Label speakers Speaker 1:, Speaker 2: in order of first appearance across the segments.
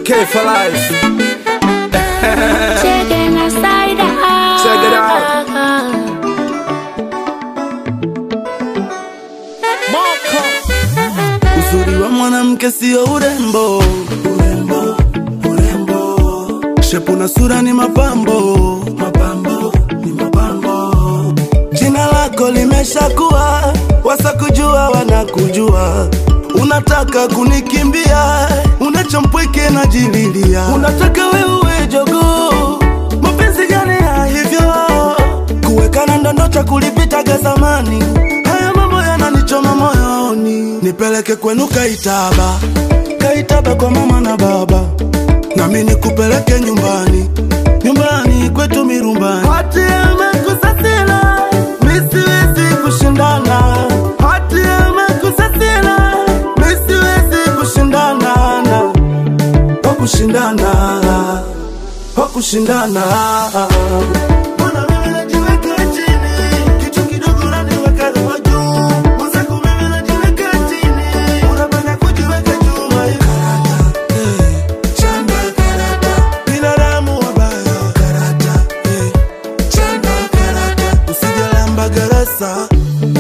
Speaker 1: K for life.
Speaker 2: Checking us side out.
Speaker 1: Check it out.
Speaker 3: Uzuri wa mwanamke sio urembo, urembo, urembo. Shepu na sura ni mapambo, mapambo, ni mapambo. Jina lako limeshakuwa, wasakujua wanakujua. Unataka kunikimbia, unachompweke na jililia. Unataka wewe jogoo, mapenzi gani ya hivyo? Kuwekana ndondo cha kulipitaga zamani, haya mambo yananichoma moyoni. Nipeleke kwenu Kaitaba, Kaitaba kwa mama na baba, nami nikupeleke nyumbani, nyumbani kwetu Mirumbani. Hati amekusasila, mi siwezi kushindana. Hati amekusasila, mi siwezi kushindana na wa kushindana, wa kushindana. Mbona mimi najiweka chini, kitu kidogo unaniweka roho juu. Mwenzako mimi najiweka chini, unapenda kujiweka juu. Karata, eh, chanda karata. Binadamu wabaya. Karata, eh, chanda karata. Usijalamba garasa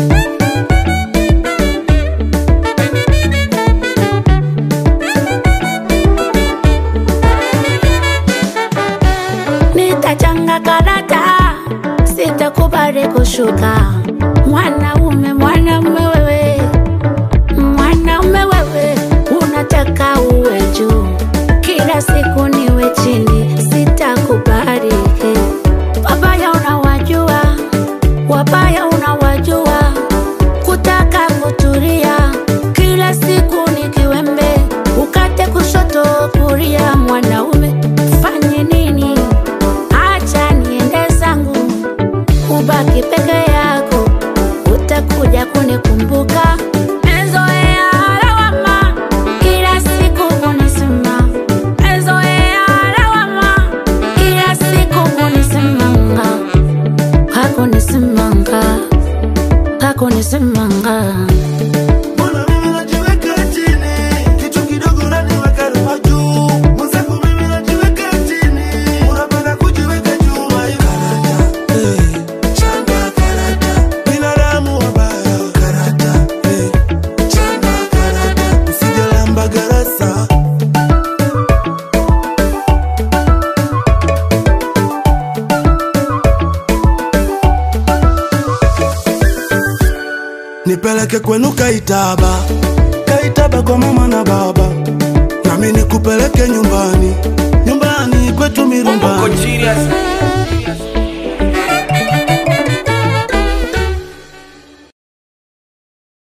Speaker 2: Nitachanga karata, sitakubali kushuka. Mwanaume, mwanaume wewe, mwanaume wewe, unataka uwe juu, kila siku niwe chini, sitakubali. Wabaya unawajua, wabaya unawajua, kutaka kutulia, kila siku ni kiwembe, ukate kushoto kulia. Mwanaume fanye nini? Acha niende zangu, ubaki peke yako, utakuja kunikumbuka. Mezoea lawama, kila siku kunisema. Mezoea lawama, kila siku kunisemanga. Hakunisemanga, hakunisemanga.
Speaker 3: Mbona mimi najiweka chini, kitu kidogo unaniweka roho juu. Mwenzako mimi najiweka chini, unapenda kujiweka juu. Karata, eh, chanda karata. Binadamu wabaya. Karata, eh, chanda karata. Usijalamba garasa. Nipeleke kwenu Kaitaba, Kaitaba kwa mama na baba, nami nikupeleke nyumbani,